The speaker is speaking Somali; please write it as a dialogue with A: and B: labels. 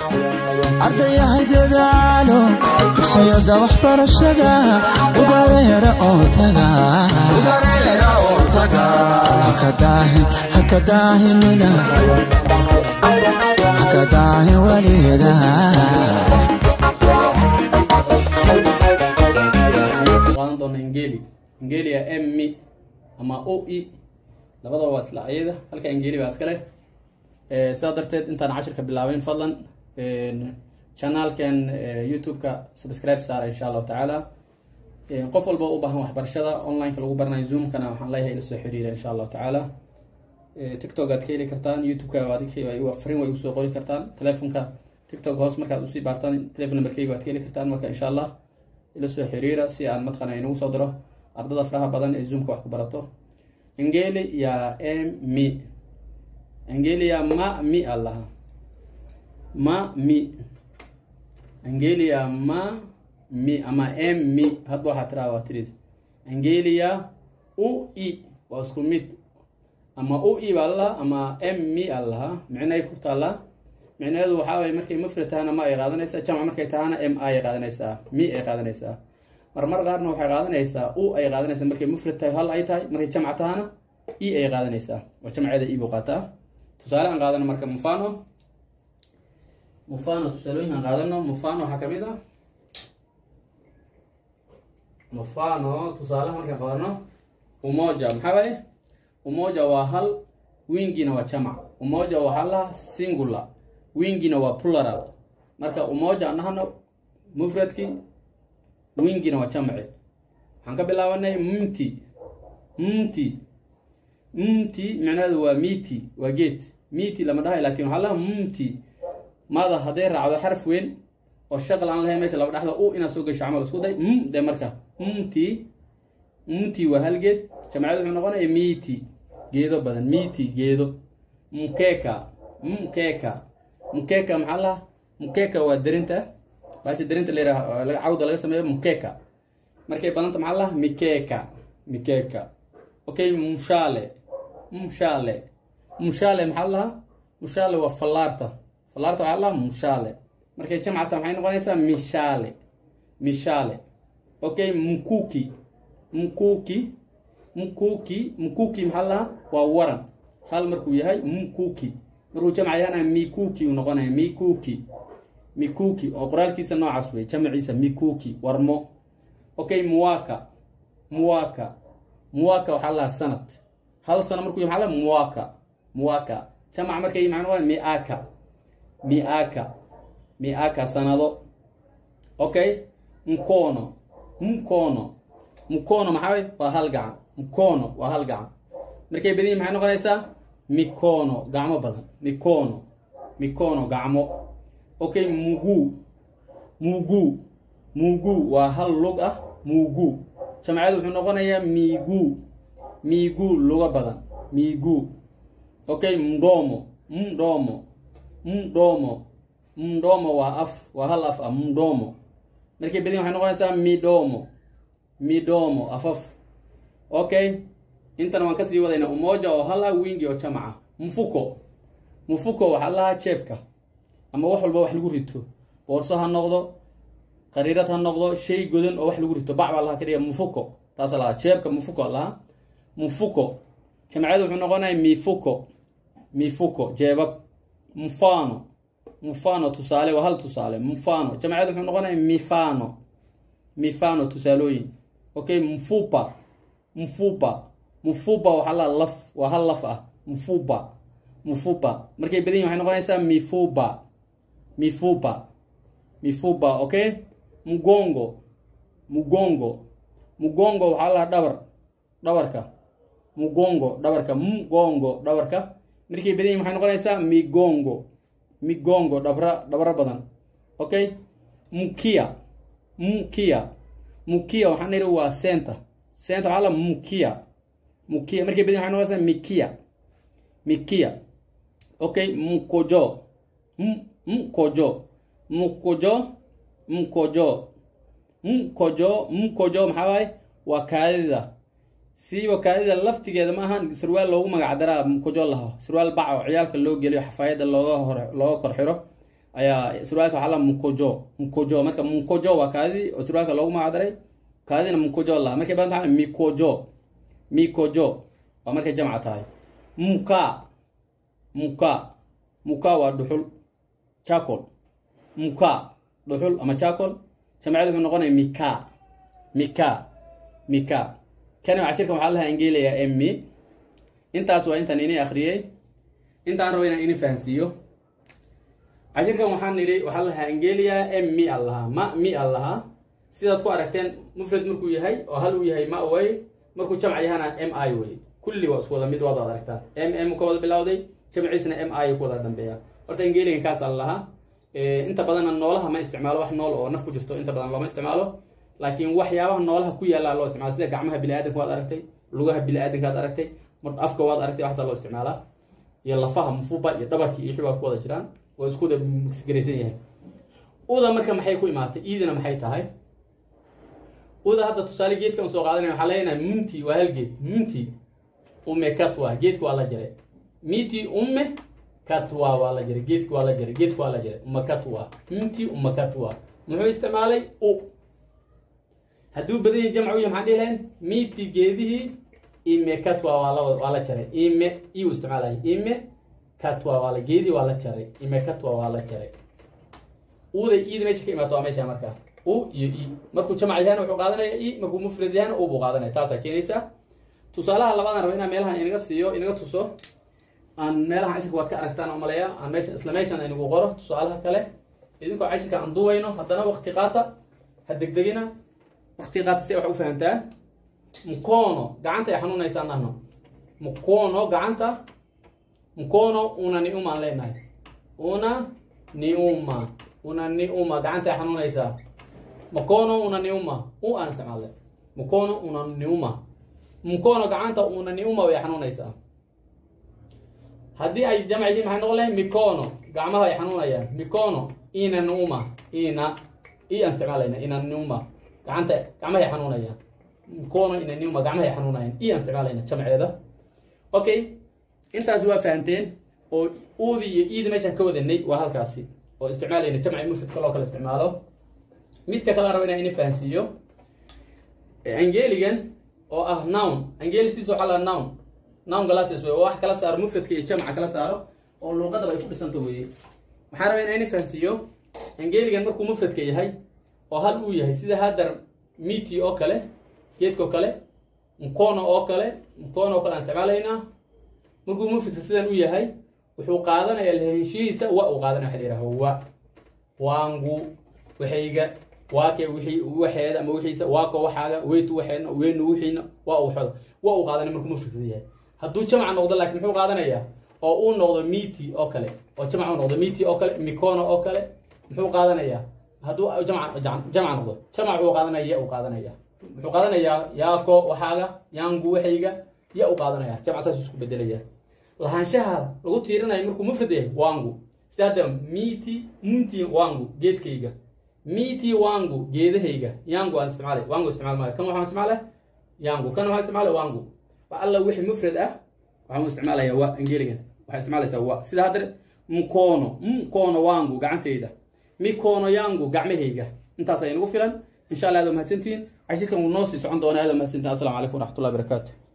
A: ardayahay dadaalo dugsiyada waxbarashada udareera oo taga hakadaahimina hakadaahin weliga
B: qaadan doona ingeli ingelia m mi ama o e labadaba waa isla ayada halka ingeli baa iskale sidaa darteed intaan cashirka bilaabeyn fadlan chanaalkan youtube-ka subscribe saara insha allahu tacaala qof walba u baahan waxbarashada online-ka lagu baranayo zoomkana waxaan leeyahay ila soo xiriira insha allahu tacaala tiktok aad ka heli kartaan youtube-ka frin way usoo qori kartaan telefonka tiktok hoos markaad usii baartaan telefon numberkeyga waad ka heli kartaan marka insha allah ila soo xiriira si aan matqana inagu soo diro ardada faraha badan ee zoomka wax ku barato ingeli ya m mi ingeli ya ma mi allaha ma mi ingeli ya ma mi ama m mi hadba waxaa tiraa waa tiris ingeli ya u i waa isku mid ama u i baa lalaha ama m mi allaha micnay ku taallaa micnaheedu waxaa waye markay mufrad tahana ma ay qaadanaysaa jamc markay tahana m ay qaadanaysaa mi ay qaadanaysaa marmar qaarna waxay qaadanaysaa u ay qaadanaysaa markay mufrad tahay hal ay tahay markay jamc tahana e ay qaadanaysaa oo jamceeda e buu qaataa tusaale aan qaadano marka mufano mufano tusaalooyin aan qaadano mufano waxaa kamid a mufano tusaalaha markaan qaadano umoja maxaa waaye umoja waa hal wingina waa jamac umoja waxaa laha singular wingina waa plural marka umoja aan dhahno mufradki wingina waa jamci waxaan ka bilaabanay mumti mumti mumti micnaheedu waa miti waa geed miti lama dhahay lakin waxaa laha mumti mada hadday raacdo xarf weyn oo shaqal aan lahayn meesha laba dhexda u inaad soo gesho camal isku day m de marka mumti mumti waa hal geed jamciyadu wuxuu noqonaya miti geedo badan miti geedo mukeka mkeka mukeka maxaa laha mukeka waa derinta baasha derinta la cawda laga sameeyo mukeka markay badanta maxaa laha mikeka mikeka okay mushale mushale mushale maxaa laha mushale waa fallaarta fallaarta waxaa laha mushale markay jamcata maxay noqonaysaa mishale mishale okay mkuki mkuki mkuki mkuki maxaa laha waa waran hal markuu yahay mkuki markuu jamc yahana mikuki uu noqonaya mikuki mikuki oo qoraalkiisa noocaas wey jamciisa mikuki warmo okay muwaka muwaka muwaka waxaa lahaa sanad hal sano markuu yahay maxaa laha muwaka muwaka jamc markay maxaa noqonaya miaka miaka miaka sanado okay mkono mkono mkono maxaa wey waa hal gacan mkono waa hal gacan markay badan yihin maxay noqonaysaa mikono gacmo badan mikono mikono gacmo okay mugu mugu mugu waa hal lug ah mugu jamciyadu wuxuu noqonayaa migu migu luga badan migu okay mdomo mdomo mdomo mdomo waa af waa hal af ah mdomo markay badan waxay noqonaysaa midomo midomo afaf okay intana waan kasii wadayna umoja oo hal ah wingi oo jamaca mfuko mfuko waxaa lahaa jeebka ama wax walba wax lagu rito boorso ha noqdo qariirad ha noqdo shay godan oo wax lagu rito bac baa lahaa kadhiga mfuko taasa lahaa jeebka mfuko lahaa mfuko jamciyadu wuxuu noqonaya mifuko mifuko jeebab mfano mfano tusaale waa hal tusaale mfano jamciyadu wuxuu noqonaya mifano mifano tusaalooyin okay mfupa mfupa mfupa waxaa la laf waa hal laf ah mfupa mfupa markay badan yihin waxay noqonaysaa mifuba mifuba mifuba okay mgongo mgongo mgongo waxaa la dhabar dhabarka mgongo dhabarka mgongo dhabarka markay badan yihin waxay noqonaysaa migongo migongo dhabra dhabro badan okay mkia mkia mkia waxaan niri waa center center waxaa la mkia mkia markay badan waxay noqonaysaa mikia mikia okay mkojo M- mkojo mkojo mkojo mkojo mkojo maxaa waaye waa kaadida siiba kaadida laftigeeda ma ahan sarwaal loogu magac daraa mkojo laho sarwaal bac oo ciyaalka loo geliyo xafaayada looga hor looga kor xiro ayaa surwaalka waxaa la mukojo mukojo marka mukojo waa kaadidii oo surwaalka loogu magacdaray kaadina mukojo la markay badan tahay mikojo mikojo waa markay jamca tahay muka muka muka waa dhuxul chacol muka dhuxul ama chacol jamceed wuxuu noqonaya mika mika mika kani cashirkan waxaa lahaa ingeliya emmi intaas waa intaan ini akhriyey intaan rabo inaan ini fahansiiyo cashirkan waxaan nidhi waxaa lahaa ingeliya emmi al lahaa ma mi al lahaa sidaad ku aragteen mufrad markuu yahay oo hal uu yahay ma way markuu jamc yahana m i wey kulli waa isku wada mid waad aragtaa m m ka wada bilowday jamciisna m i ku wada dambeeya horta ingeligan kaas al lahaa inta badanna noolaha ma isticmaalo wax nool oo naf ku jirto inta badan looma isticmaalo laakiin waxyaabaha noolaha ku yaallaa loo isticmaala sida gacmaha bini-aadanka waad aragtay lugaha bini-aadanka ad aragtay afka waad aragtay waxaasaa loo isticmaalaa iyo lafaha mufuba iyo dhabarkii iyo xibaa ku wada jiraan oo isku wada misgaraysan yahay uda marka maxay ku imaatay iidina maxay tahay uda hadda tusaale geedka un soo qaadanaya waxaa leenahay munti waa hal geed munti ume katwa geedka waa la jaray miti umme katwa waa la jaray geedka waa la jaray geedka waa la jaray uma katwa munti uma katwa muxuu isticmaalay u hadduu badan yahay jamc u yahay maxaan dhihi lahayn miti geedihii ime katwa waa la waa la jaray ime iu isticmaalay ime katwa waa la geedihii waa la jaray ime katwa waa la jaray uuday iida meesha ka imaato waa meesha markaa u iyo i markuu jamac yahana wuxuu qaadanaya i markuu mufrad yahana u buu qaadanaya taasaa keenaysa tusaalaha labadan raba inaan meelahan inaga siiyo inaga tuso aan meelahan cashirka waad ka aragtaan oo maleeya aan meesha isla meeshan inagu qoro tusaalaha kale idinkoo cashirka aan duwayno haddana waqti qaata ha degdegina waqti qaata si ay wax u fahamtaan mkono gacanta ay xanuunaysaa nahno mkono gacanta mkono una ni uma aan leenahay una ni uma una ni uma gacanta ay xanuunaysaa mkono una ni uma u aan isticmaalay mkono una ni uma mkono gacanta una ni uma way xanuunaysaa haddii ay jamc yihiin maxay noqon lahay mikono gacmaha ay xanuunayaan mikono ina numa ina i aan isticmaalayna ina numa gacanta gacmaha ay xanuunayaan mikono ina numa gacmaha ay xanuunayaan i aan isticmaalayna jamceeda okay intaas waa fahanteen oo uudi iyo iida meeshaan ka wadanay waa halkaasi oo isticmaalayna jamci mufridka loo kala isticmaalo midka kala rabo inaan ini fahansiiyo angeligan oo ah noun angelisiis waxaa la noun noun glasses wey oo wax kala saaro mufradka iyo jamca kala saaro oo luuqadaba ay ku dhisanto weye waxaan rabaa inaan ini fahansiiyo angeligan markuu mufradka yahay oo hal uu yahay sida haddar miti oo kale geedkao kale mkono oo kale mkono oo kale aan isticmaalaynaa markuu mufradka sidan u yahay wuxuu qaadanaya lahenshihiisa wa uu qaadanaya waxa la yidhaha wa waangu waxayga waake wixii waxeeda ama wixiisa waako waxaaga weytu waxeedna weynu wixiina waa uu xoda wa uu qaadanaya markuu mufradka yahay hadduu jamca noqdo laakiin muxuu qaadanayaa oo uu noqdo miti oo kale oo jamca u noqdo miti oo kale mikono oo kale muxuu qaadanayaa hadduu jamca jamca noqdo jamca wuxuu qaadanaya ya uu qaadanaya muxuu qaadanayaa yaako waxaaga yaangu waxayga ya uu qaadanaya jamca saas isku bedelaya lahaanshaha lagu tiirinayo markuu mufrad yahay wangu sida hadda miti mti wangu geedkayga miti wangu geedahayga yangu aan isticmaalay wangu isticmaal maayo kan waxaan isticmaalay yangu kan waxaan isticmaalay wangu wax alla wixii mufrad ah waxaan isticmaalaya wa angeligan waxay isticmaalaysaa wa sida hadda mkono mkono wangu gacantayda mikono yangu gacmahayga intaas ay nagu filan insha allah aad mahadsantihiin cashirkan wuu noo sii socon doona aad mahadsantihiin assalamu calaykum waraxmatullahi barakaatu